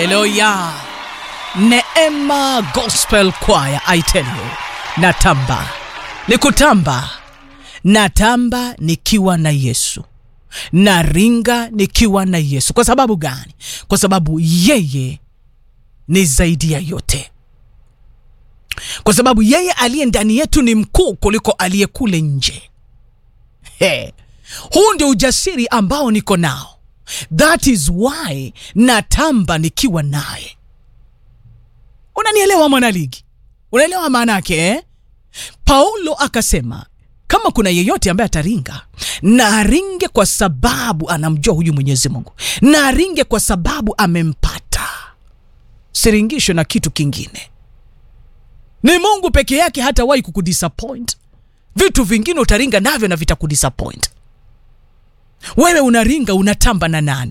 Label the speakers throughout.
Speaker 1: haleluya neema gospel choir i tell you natamba ni kutamba natamba nikiwa na yesu naringa nikiwa na yesu kwa sababu gani kwa sababu yeye ni zaidi ya yote kwa sababu yeye aliye ndani yetu ni mkuu kuliko aliye kule nje He. huu ndio ujasiri ambao niko nao that is why natamba nikiwa naye unanielewa mwanaligi unaelewa maana yake eh? paulo akasema kama kuna yeyote ambaye ataringa na aringe kwa sababu anamjua huyu mwenyezi mungu na aringe kwa sababu amempata siringishwe na kitu kingine ni mungu peke yake hatawahi kukudisappoint vitu vingine utaringa navyo na vitakudisappoint wewe unaringa unatamba na nani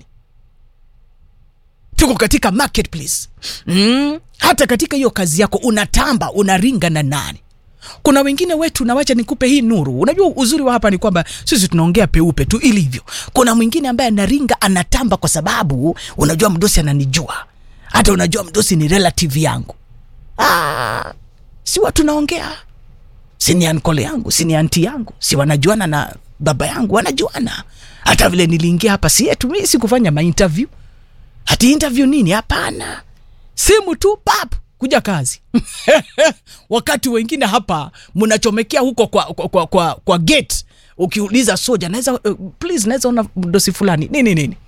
Speaker 1: tuko katika marketplace mm, hata katika hiyo kazi yako unatamba unaringa na nani kuna wengine wetu nawacha nikupe hii nuru unajua uzuri wa hapa ni kwamba sisi tunaongea peupe tu ilivyo kuna mwingine ambaye anaringa anatamba kwa sababu unajua mdosi ananijua hata unajua mdosi ni relative yangu ah, si watu naongea si ni ankole yangu si ni anti yangu si wanajuana na baba yangu wanajuana hata vile niliingia hapa si yetu mi sikufanya mainterview hati interview nini hapana simu tu pap kuja kazi wakati wengine hapa mnachomekea huko kwa, kwa, kwa, kwa, kwa gate ukiuliza soja naweza uh, please naweza ona dosi fulani nini nini